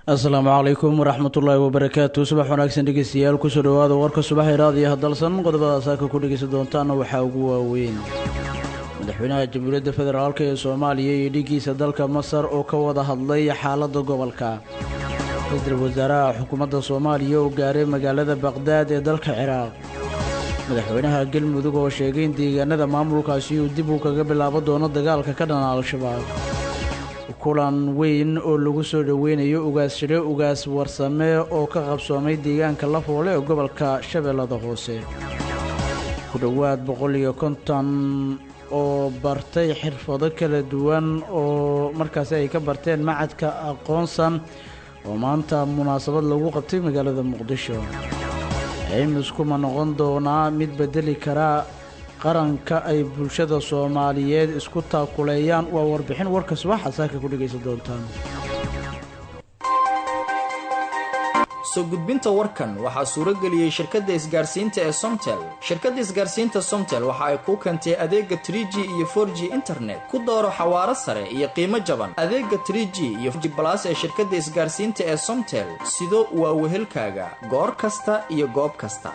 asalaamu calaykum waraxmatullaahi wabarakaatu subax wanaagsan dhegeystayaal kusoo dhowaada warka subax iraadiyo hadalsan qodobada saaka ku dhegeysan doontaana waxaa ugu waaweyn madaxweynaha jamhuuriyadda federaalk ee soomaaliya iyo dhigiisa dalka masar oo ka wada hadlay xaaladda gobolka ra-iisul wasaaraha xukuumadda soomaaliya oo gaaray magaalada baqhdaad ee dalka ciraaq madaxweynaha galmudug oo sheegay in deegaanada maamulkaasi uu dib uu kaga bilaabo doono dagaalka ka dhana al-shabaab kulan weyn oo lagu soo dhoweynayo ugaas shire ugaas warsame oo ka qabsoomay deegaanka lafoole ee gobolka shabeellada hoose ku dhowaad boqol iyo konton oo bartay xirfado kala duwan oo markaasi ay ka barteen macadka aqoonsan oo maanta munaasabad lagu qabtay magaalada muqdisho cimiskuma noqon doonaa mid bedeli karaa qaranka ay bulshada soomaaliyeed isku taakuleeyaan waa warbixin warka subaxa saaka ku dhegaysan doontaan soo gudbinta warkan waxaa suuro geliyey shirkadda isgaarsiinta ee somtel shirkadda isgaarsiinta somtel waxa ay kuu keentay adeega tr g iyo for g internet ku dooro xawaaro sare iyo qiimo jaban adeega tr g iyo g balas ee shirkadda isgaarsiinta ee somtel sido waa wehelkaaga goor kasta iyo goob kasta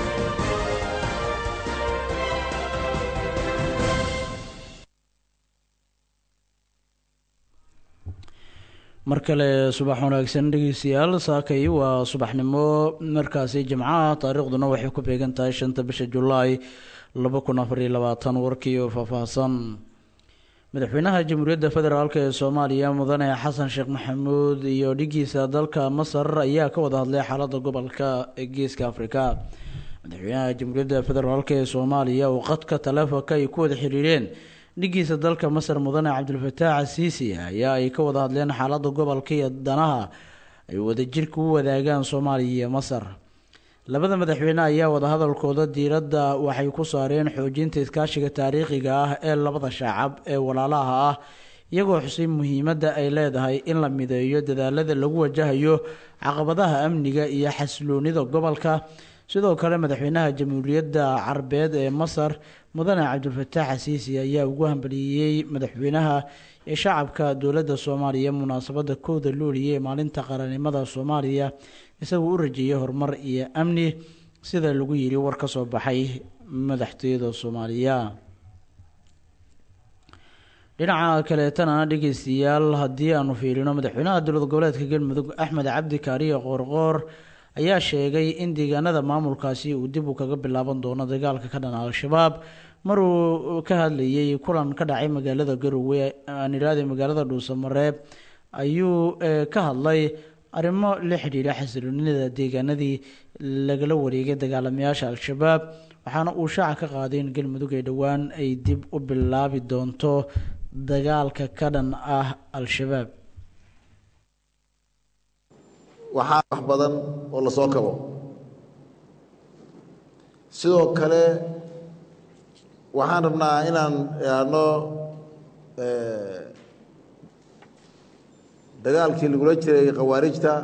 mar kale subax wanaagsan dhegeystayaal saakay waa subaxnimo markaasi jimcaha taariikhduna waxay ku beegan tahay shanta bisha julaay laba kun afariyo labaatan warkii oo faahfaahsan madaxweynaha jamhuuriyadda federaalk ee soomaaliya mudane xasan sheekh maxamuud iyo dhigiisa dalka masar ayaa ka wada hadlay xaaladda gobolka ee geeska afrika madaxweynaha jamhuuriyadda federaalk ee soomaaliya oo qadka taleefonka ay ku wada xiriireen dhigiisa dalka masar mudane cabdilfataax asiisi ayaa ay ka wada hadleen xaaladda gobolka iyo danaha ay wadajirka u wadaagaan soomaaliya iyo masar labada madaxweyne ayaa wadahadalkooda diiradda waxay ku saareen xoojinta iskaashiga taariikhiga ah ee labada shaacab ee walaalaha ah iyagoo xusay muhiimadda ay leedahay in la mideeyo dadaalada lagu wajahayo caqabadaha amniga iyo xasiloonida gobolka sidoo kale madaxweynaha jamhuuriyadda carbeed ee masar mudane cabdilfataax asiisi ayaa ugu hambaliyey madaxweynaha ee shacabka dowladda soomaaliya munaasabadda kowda luuliya ee maalinta qaranimada soomaaliya isagoo u rajeeyay horumar iyo amni sida lagu yiri war ka soo baxay madaxtooyada soomaaliya dhinaca kaleetana dhegeystayaal haddii aanu fiirino madaxweynaha dowlad goboleedka galmudug axmed cabdi kaariye qoorqoor ayaa sheegay in deegaanada maamulkaasi uu dib u kaga bilaaban doono dagaalka ka dhana al-shabaab maruu ka hadlayay kulan ka dhacay magaalada garowe aan idhaahday magaalada dhuusamareeb ayuu ka hadlay arrimo la xidhiidha xasiloonida deegaanadii lagala wareegay dagaalamayaasha al-shabaab waxaana uu shaaca ka qaaday in galmudug ay dhowaan ay dib u bilaabi doonto dagaalka ka dhan ah al-shabaab waxaa wax badan oo la soo kabo sidoo kale waxaan rabnaa inaan idhaahno dagaalkii lagula jiray khawaarijta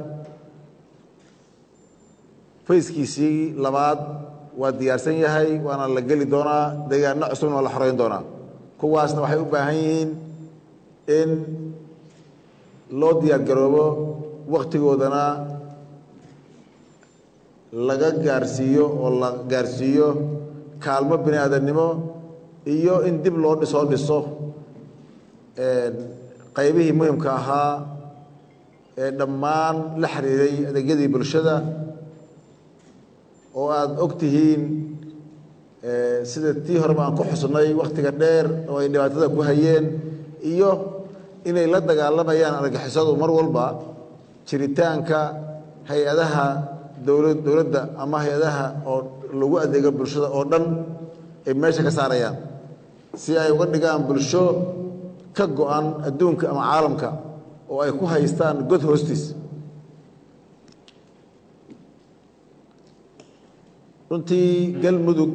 fayskiisii labaad waa diyaarsan yahay waana la geli doonaa deegaano cusubna waa la xoreyn doonaa kuwaasna waxay u baahan yihiin in loo diyaar garoobo wakhtigoodana laga gaarsiiyo oo la gaarsiiyo kaalmo bini aadamnimo iyo in dib loo dhisoo dhiso qaybihii muhimka ahaa ee dhammaan la xiriiray adeegyadii bulshada oo aada og tihiin sida tii horeba aan ku xusnay wakhtiga dheer oo ay dhibaatada ku hayeen iyo inay la dagaalamayaan argixisadu mar walba jiritaanka hay-adaha dowla dowladda ama hay-adaha oo lagu adeego bulshada oo dhan ay meesha ka saarayaan si ay uga dhigaan bulsho ka go-an adduunka ama caalamka oo ay ku haystaan god hoostiis runtii galmudug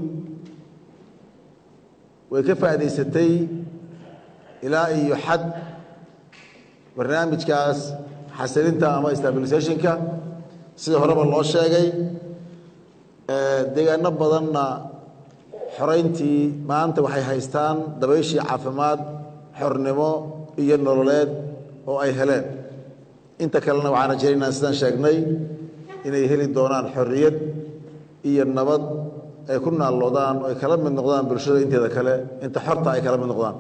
way ka faa'idaysatay ilaa iyo xad barnaamijkaas xasilinta ama stabilisationka sida horeba loo sheegay deegaano badanna xorayntii maanta waxay haystaan dabayshii caafimaad xornimo iyo nololeed oo ay heleen inta kalena waxaan rajaynaynaa sidaan sheegnay inay heli doonaan xorriyad iyo nabad ay ku naalloodaan oo ay kala mid noqdaan bulshada inteeda kale inta xorta ay kala mid noqdaan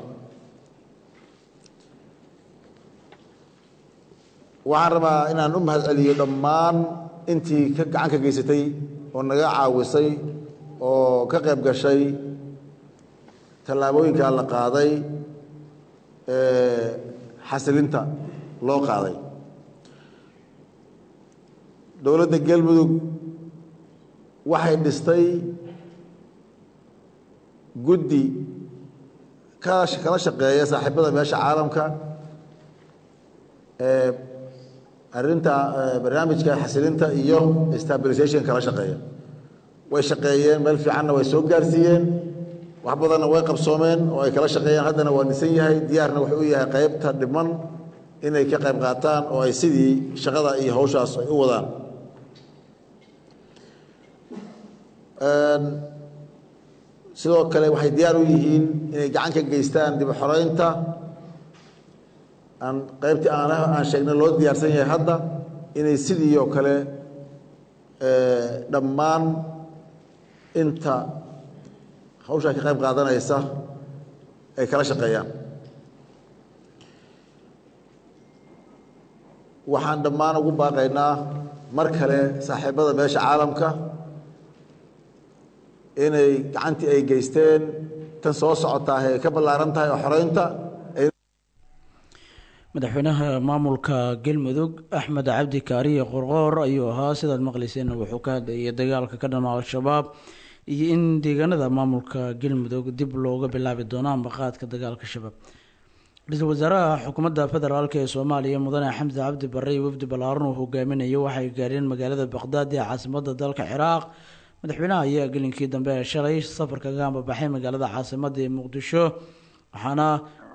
waxaan rabaa inaan u mahad celiyo dhammaan intii ka gacan ka geysatay oo naga caawisay oo ka qayb gashay tallaabooyinkaa la qaaday ee xasilinta loo qaaday dowladda galmudug waxay dhistay guddi ka kala shaqeeya saaxiibada meesha caalamka ee arrinta barnaamijka xasilinta iyo stabilization kala shaqeeya way shaqeeyeen meel fiicanna way soo gaarsiiyeen wax badanna way qabsoomeen oo ay kala shaqeeyeen haddana waa dhisan yahay diyaarna wuxuu u yahay qaybta dhiman inay ka qayb qaataan oo ay sidii shaqada iyo hawshaas ay u wadaan sidoo kale waxay diyaar u yihiin inay gacan ka geystaan dib u xoreynta aan qaybtii aan aan sheegnay loo diyaarsan yahay hadda inay sidii oo kale dhammaan inta hawshaa ka qayb qaadanaysa ay kala shaqeeyaan waxaan dhammaan ugu baaqaynaa mar kale saaxiibada meesha caalamka inay gacantii ay geysteen tan soo socotaa ay ka ballaaran tahay oo xoreynta madaxweynaha maamulka galmudug axmed cabdi kaariye qorqoor ayuu ahaa sidaad maqlayseen wuxuu ka hadlayay dagaalka ka dhana al-shabaab iyo in deegaanada maamulka galmudug dib looga bilaabi doono ambaqaadka dagaalka shabaab ra-iisul wasaaraha xukuumadda federaalk ee soomaaliya mudane xamse cabdi barre iyo wafdi ballaaran uu hogaaminayo waxay gaareen magaalada baqdaad ee caasimada dalka ciraaq madaxweynaha ayaa gelinkii dambe ee shalay safarka ka ambabaxay magaalada caasimada ee muqdisho waxaana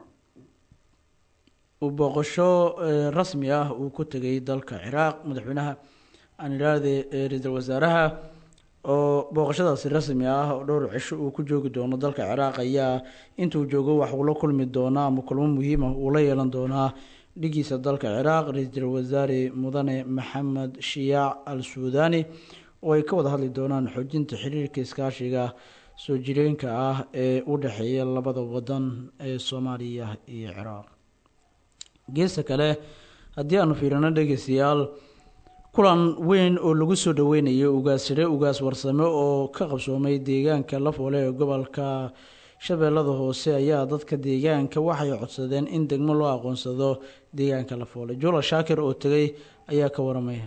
uu booqasho rasmi ah uu ku tegay dalka ciraaq madaxweynaha aan idhaahde ra-iisul wasaaraha oo booqashadaasi rasmi ah oo dhowr cisho uu ku joogi doono dalka ciraaq ayaa intuu joogo wax uu la kulmi doonaa ama kulmo muhiim ah uu la yeelan doonaa dhigiisa dalka ciraaq ra-iisul wasaare mudane maxamed shiyaac al suudani oo ay ka wada hadli doonaan xoojinta xiriirka iskaashiga soo jireenka ah ee u dhexeeya labada wadan ee soomaaliya iyo ciraaq geesta kale haddii aanu fiirino dhegeystayaal kulan weyn oo lagu soo dhaweynayo ugaasire ugaas warsame oo ka qabsoomay deegaanka lafoole ee gobolka shabeellada hoose ayaa dadka deegaanka waxay codsadeen in degmo loo aqoonsado deegaanka lafoole jula shaakir oo tegay ayaa ka waramaya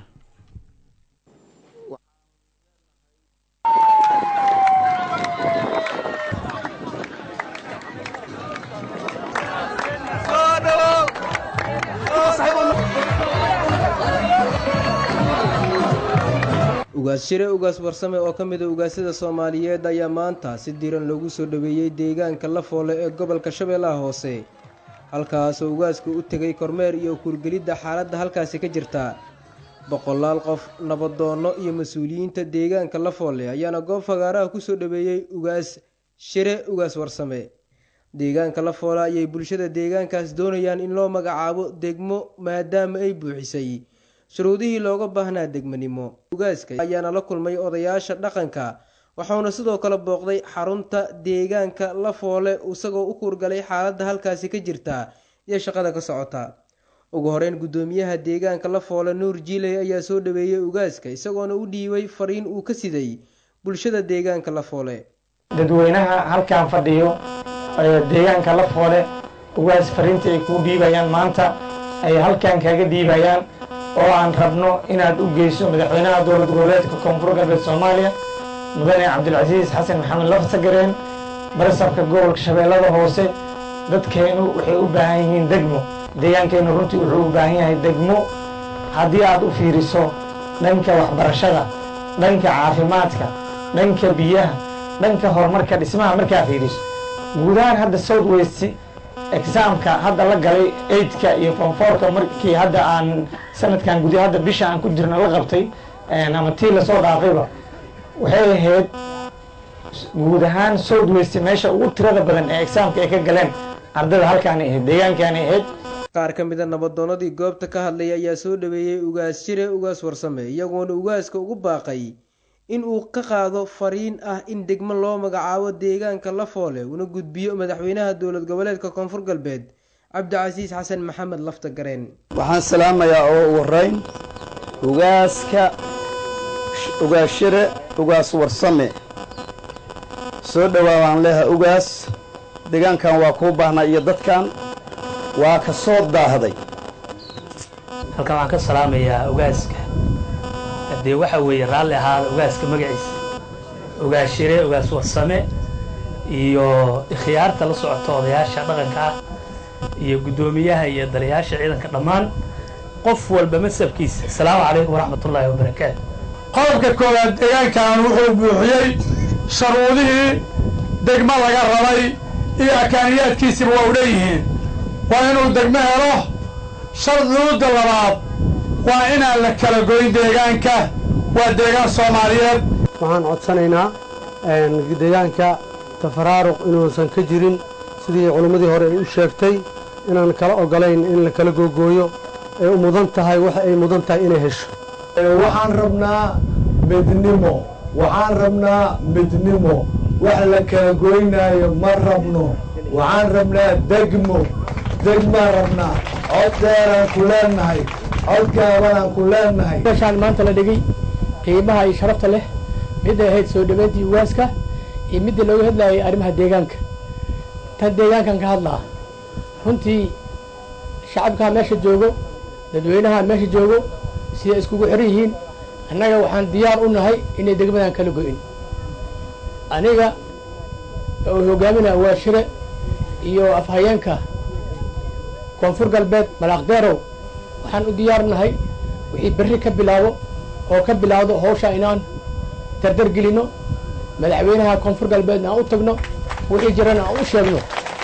ugaas shire ugaas warsame oo ka mid a ugaasyada soomaaliyeed ayaa maanta si diran loogu soo dhoweeyey deegaanka lafoole ee gobolka shabeellaha hoose halkaasoo ugaasku u tegay kormeer iyo kurgelidda xaaladda halkaasi ka jirta boqolaal qof nabadoonno iyo mas-uuliyiinta deegaanka lafoole ayaana goob fagaaraha ku soo dhoweeyey ugaas shire ugaas warsame deegaanka lafoole ayay bulshada deegaankaas doonayaan in loo magacaabo degmo maadaama ay buuxisay shuruudihii looga baahnaa degmanimo ugaaska ayaana la kulmay odayaasha dhaqanka waxauna sidoo kale booqday xarunta deegaanka lafoole isagoo u kuurgalay xaaladda halkaasi ka jirta iyo shaqada ka socota ugu horeyn guddoomiyaha deegaanka lafoole nuur jiiley ayaa soo dhaweeyey ugaaska isagoona u dhiibay fariin uu ka siday bulshada deegaanka lafoole dadweynaha halkan fadhiyo deegaanka lafoole ugaas fariinta ay kuu dhiibayaan maanta ay halkan kaaga dhiibayaan oo aan rabno inaad u geyso madaxweynaha dowlad goboleedka koonfur galbeed soomaaliya mudane cabdilcasiis xasan maxamed lafsagareen barasabka gobolka shabeellada hoose dadkeennu waxay u baahan yihiin degmo deegaankeennu runtii wuxuu u baahan yahay degmo haddii aad u fiiriso dhanka waxbarashada dhanka caafimaadka dhanka biyaha dhanka horumarka dhismaha markaa fiiriso guudahaan hadda south west exaamka hadda la galay eidka iyo fonfoorka markii hadda aan sanadkan gudi hadda bisha aan ku jirno la qabtay ama tii lasoo dhaafayba waxay ahayd guud ahaan south west meesha ugu tirada badan ee exaamka ay ka galeen ardayda halkaanay ahayd deegaankaanay ahayd qaar ka mida nabadoonadii goobta ka hadlaya ayaa soo dhaweeyey ugaas jire ugaas warsame iyagoona ugaaska ugu baaqay in uu ka qaado fariin ah in degmo loo magacaabo deegaanka lafoole una gudbiyo madaxweynaha dowlad goboleedka koonfur galbeed cabdicasiis xasan maxamed lafta gareen waxaan salaamayaa oo ugu horeyn ugaaska ugaashire ugaas warsame soo dhowaabaan leeha ugaas deegaankan waa kuu baahnaa iyo dadkan waa ka soo daahday halkan waxaan ka salaamayaa ugaaska haddee waxa weeye raalli ahaada ugaaska magaciisa ugaashire ugaas warsame iyo ikhyaarta la socota odayaasha dhaqanka ah iyo guddoomiyaha iyo dalayaasha ciidanka dhammaan qof walba masabkiisa asalaamu calaykum waraxmatullaahi wabarakaatu qodobka koowaad deegaankan wuxuu buuxiyey sharuudihii degmo laga rabay iyo akaaniyaadkiisiba waa u leeyihiin waa inuu degmo helo sharduudda labaad waa inaan la kala goyn deegaanka waa deegaan soomaaliyeed waxaan codsanaynaa deegaanka tafaraaruq inuusan ka jirin sidii culimmadii hore ay u sheegtay inaan kala ogolayn in la kala googooyo ay u mudan tahay waxa ay mudan tahay inay hesho waxaan rabnaa midnimo waxaan rabnaa midnimo wax la kala goynaayo ma rabno waxaan rabnaa degmo degmaan rabnaa cod dheeraan ku leennahay cod gaabanaan ku leennahay meeshaan maanta la dhigay qiimaha iyo sharafta leh midday ahayd soo dhaweyntii ugaaska iyo midda looga hadlayay arrimaha deegaanka tan deegaankan ka hadlaa runtii shacabkaa meesha joogo dadweynaha meesha joogo siday iskugu xiran yihiin annaga waxaan diyaar u nahay inay degmadan kala go'in aniga oo hogaaminaa waa shire iyo afhayeenka koonfur galbeed malaaqdeerow waxaan u diyaar nahay wixii berri ka bilaabo oo ka bilaawdo hawsha inaan dardar gelinno madaxweynaha koonfur galbeedna aan u tagno wixii jirana aan u sheegno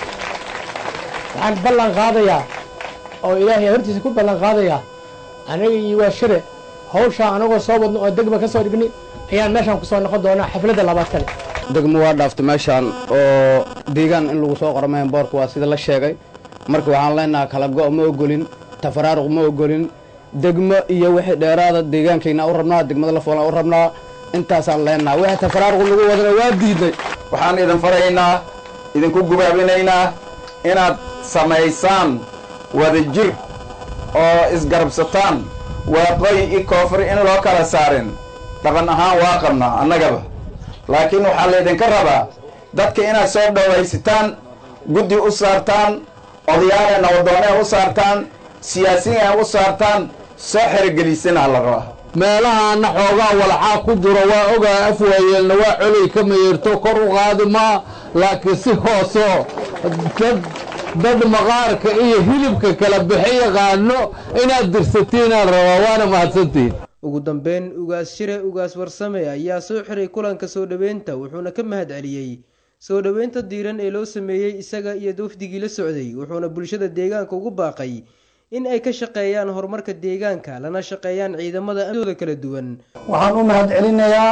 waxaan ballan qaadayaa oo ilaahay hortiisa ku ballan qaadayaa aniga iyo waa shire hawshaa anagoo soo wadno oo degma ka soo dhigni ayaan meeshaan kusoo noqon doonaa xafladda labaad kale degmo waa dhaaftay meeshaan oo deegaan in lagu soo qoro mahan boorka waa sida la sheegay marka waxaan leenaha kala go' ma ogolin tafaraaruq ma ogolin degmo iyo wixii dheeraada deegaankayna u rabnaa degmada lafoolan u rabnaa intaasaan leenaha wixii tafaraaruq lagu wadana waa diidnay waxaan idin faraynaa idinku gubaabinaynaa inaad samaysaan wadajir oo isgarabsataan waaqooyi i koonfur in loo kala saarin dhaqan ahaan waa qabnaa annagaba laakiin waxaa laydinka rabaa dadka inaad soo dhowaysataan guddi u saartaan odayaale nabadoonee u saartaan siyaasiyan u saartaan soo xerogelisana la rabaa meelahaana xoogaa walxaa ku jiro waa ogaa afwaayeelna waa coley ka mayeerto kor u qaadi maa laakiin si hooso dad dad maqaarka iyo hilibka kala bixi yaqaano inaad dirsatiinaan rabaa waana mahadsantihin ugu dambeyn ugaas shire ugaas warsame ayaa soo xiray kulanka soo dhoweynta wuxuuna ka mahad celiyey soo dhoweynta diiran ee loo sameeyey isaga iyo wafdigii la socday wuxuuna bulshada deegaanka ugu baaqay in ay ka shaqeeyaan horumarka deegaanka lana shaqeeyaan ciidamada amdooda kala duwan waxaan u mahad celinayaa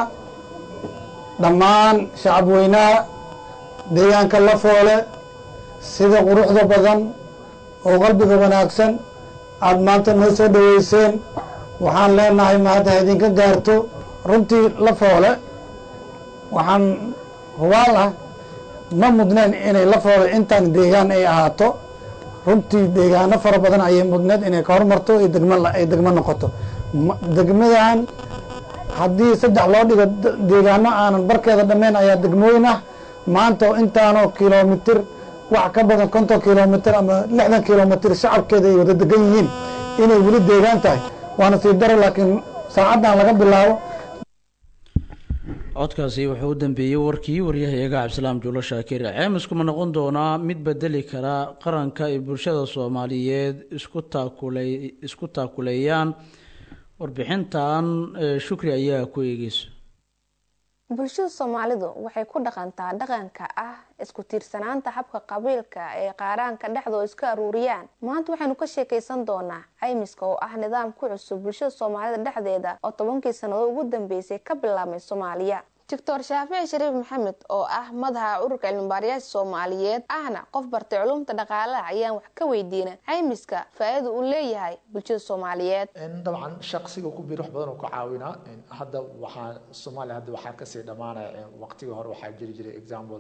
dhammaan shacab weynaha deegaanka lafoole sida quruxda badan oo qalbiga wanaagsan aada maanta noo soo dhoweyseen waxaan leenahay mahadda idinka gaarto runtii lafoole waxaan hubaal ah ma mudneen inay lafoole intaan deegaan ay ahaato runtii deegaano fara badan ayay mudneed inay ka hormarto ay degmo ay degmo noqoto degmadan haddii saddex loo dhigo deegaano aanan barkeeda dhammayn ayaa degmooyin ah maanta intaanoo kilomitir wax ka badan konton kilomitir ama lixdan kilomitir shacabkeeda ay wada degan yihiin inay weli deegaan tahay waana sii daro laakiin saacaddan laga bilaabo codkaasi wuxuu u dambeeyey warkii waryahayaga cabdisalaam juulo shaakir ceemiskuma noqon doonaa mid bedeli kara qaranka ay bulshada soomaaliyeed isku taakulay isku taakuleeyaan warbixintan shukri ayaa ku eegeysa bulshada soomaalidu waxay ku dhaqantaa dhaqanka ah isku tiirsanaanta habka qabiilka ee qaaraanka dhexdoo iska aruuriyaan maanta waxaynu ka sheekaysan doonaa caymiska oo ah nidaam ku cusub bulshada soomaalida dhexdeeda oo tobankii sannadood ugu dambeysay ka bilaabmay soomaaliya doctor shaafici shariif maxamed oo ah madaxa ururka cilmibaarayaasha soomaaliyeed ahna qof bartay culumta dhaqaalaha ayaan wax ka weydiina caymiska faa-iida uu leeyahay bulshada soomaaliyeed dabcan shaqsiga ku bir wax badan oo ka caawinaa hadda waxaa soomaaliya hadda waxaa kasii dhammaanaya waqtigii hore waxaa jiri jiray example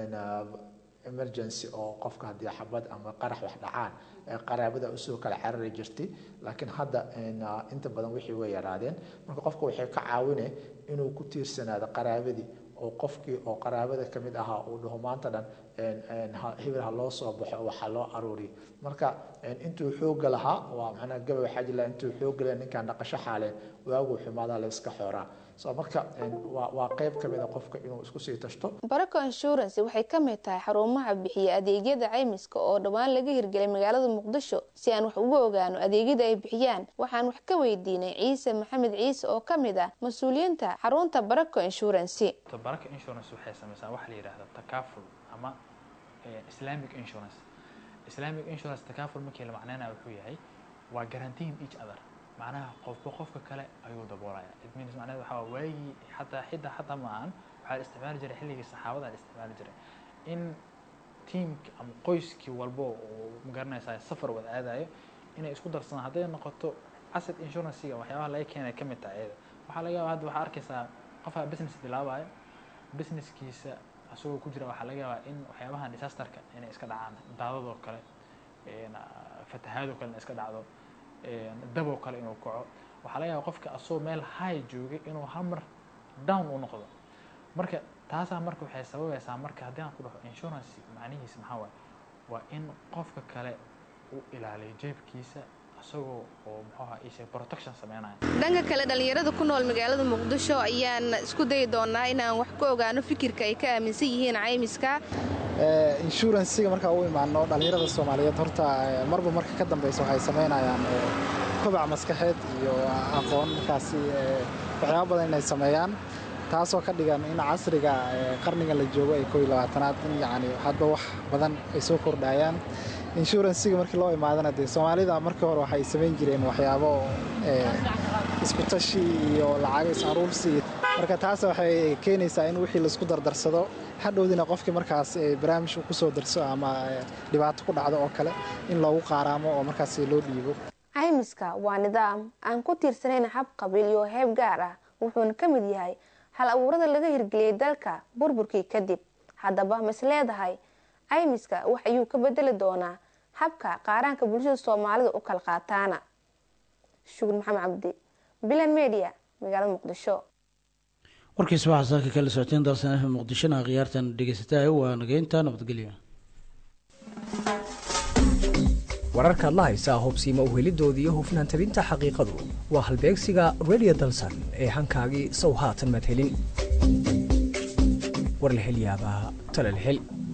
emergency oo qofka haddii xabad ama qarax wax dhacaan qaraabada usoo kala carari jirtay laakiin hadda inta badan wixii way yaraadeen marka qofka waxay ka caawine inuu ku tiirsanaado qaraabadii oo qofkii oo qaraabada ka mid ahaa uu dhaho maanta dhan hebel ha loo soo baxo waxaa loo aruuriyo marka intuu xooga lahaa waa macnaa gabay waxaa jira intuu xooga leh ninkaan dhaqasho xaaleen waagu xumaadaa la iska xooraa so marka waa qayb ka mid a qofka inuu isku sii tashto barako insurance waxay ka mid tahay xarumaha bixiya adeegyada caymiska oo dhowaan laga hirgelay magaalada muqdisho si aan wax uga ogaano adeegyada ay bixiyaan waxaan wax ka weydiinay ciise maxamed ciise oo ka mid ah mas-uuliyiinta xarunta barako insurance baraka insurance waxay sameysaa waxa la yidhaahda takaaful ama islamic insurance islamic insurance takaaful markii la macneynaya wuxuu yahay waa guaranteeing each other macnaha qofba qofka kale ayuu daboolaya it means macnaheed waxaa waa waagii xataa xidda xataa ma ahan waxaa la isticmaali jiray xilligii saxaabada la isticmaali jiray in tiimki ama qoyskii walbo uu magaranaysaa safar wada aadayo inay isku darsadaan hadday noqoto asset insurancega waxyaabaha laga keenay ka mid tahay iyada waxaa laga yaabaa hadda waxaa arkaysaa qofaa business bilaabayo businesskiisa asagoo ku jira waxaa laga yaabaa in waxyaabahan disasterka inay iska dhacaan daadadoo kale fatahaadoo kale inay iska dhacdo daboo kale inuu kaco waxaa laga yaaba qofka asagoo meel high joogay inuu hal mar down u noqdo marka taasaa marka waxay sababaysaa marka haddii aan ku dhaho insurance macnihiisa maxaa waaye waa in qofka kale u ilaaliyo jeebkiisa isagoo oo muxuuha isha protection sameynaya dhanka kale dhallinyarada ku nool magaalada muqdisho ayaan isku dayi doonaa inaan wax ka ogaano fikirka ay ka aaminsan yihiin caymiska inshuransiga markaa u imaano dhallinyarada soomaaliyeed horta marba marka ka dambeysa waxay samaynayaan kobac maskaxeed iyo aqoon markaasi waxyaaba badan inay sameeyaan taasoo ka dhigan in casriga qarniga la joogo ay koo iyo labaatanaad in yacni hadba wax badan ay soo kordhayaan inshuransiga markii loo imaadana dee soomaalida markii hore waxay samayn jireen waxyaabo isku tashi iyo lacago is aruursi marka taas waxay keenaysaa in wixii laisku dardarsado hadhowdina qofkii markaas barnaamij uu kusoo darso ama dhibaato ku dhacdo oo kale in loogu qaaraamo oo markaas loo dhiibo caymiska waa nidaam aan ku tiirsanayn hab qabiil iyo heeb gaar ah wuxuuna ka mid yahay hal abuurada laga hirgeliyey dalka burburkii kadib haddaba mas leedahay caymiska wax ayuu ka bedeli doonaa habka qaaraanka bulshada soomaalida u kala qaataana shukur maxamed cabdi bilan media magaalada muqdisho warkiisa waxaa saaka kala socoteen dalsan f muqdishona khiyaartan dhegeysataa waa nageynta nabadgelyo wararkaad la haysaa hubsiima uhelidooda iyo hufnaan tabinta xaqiiqadu waa halbeegsiga redio dalsan ee hankaagii sow haatan madhelin war la hel yaabaa talal hel